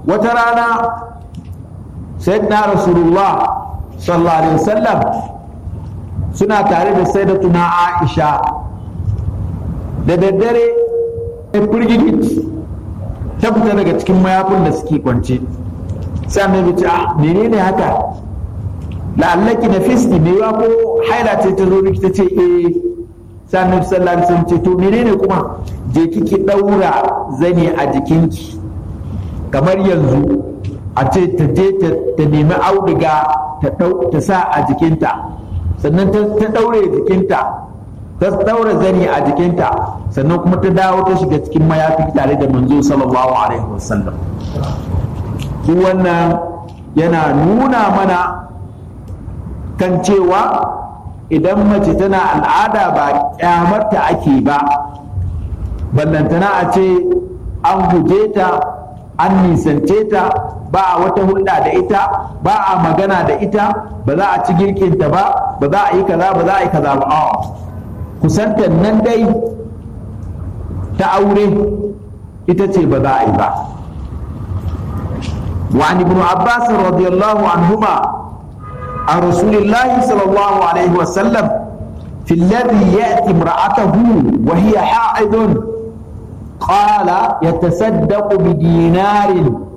wata rana sayyidina rasulullah sallallahu alaihi wasallam suna tare da sayyidatuna aisha da daddare a firgigit ta fita daga cikin mayafin da suke kwance sai annabi ce a menene haka la'allaki na fiski ne ya ko haila ce ta zo miki ta ce eh sai annabi sallallahu alaihi wasallam ce to menene kuma je kiki daura zane a jikinki kamar yanzu a ce ta je ta nemi auduga ta sa a jikinta sannan ta daure jikinta ta daura zani a jikinta sannan kuma ta dawo ta shiga cikin mayafi tare da manzo sallallahu alaihi wasallam duk wannan yana nuna mana kan cewa idan mace tana al'ada ba kyamarta ake ba ballantana a ce an guje ta an nisance ta ba a wata hulɗa da ita ba a magana da ita ba za a ci girkinta ba ba za a yi kaza ba za a yi kaza ba a'a kusantar nan dai ta aure ita ce ba za a yi ba وعن ابن عباس رضي الله عنهما عن رسول الله صلى الله عليه وسلم في الذي يأتي امرأته وهي حائض قال يتصدق بدينار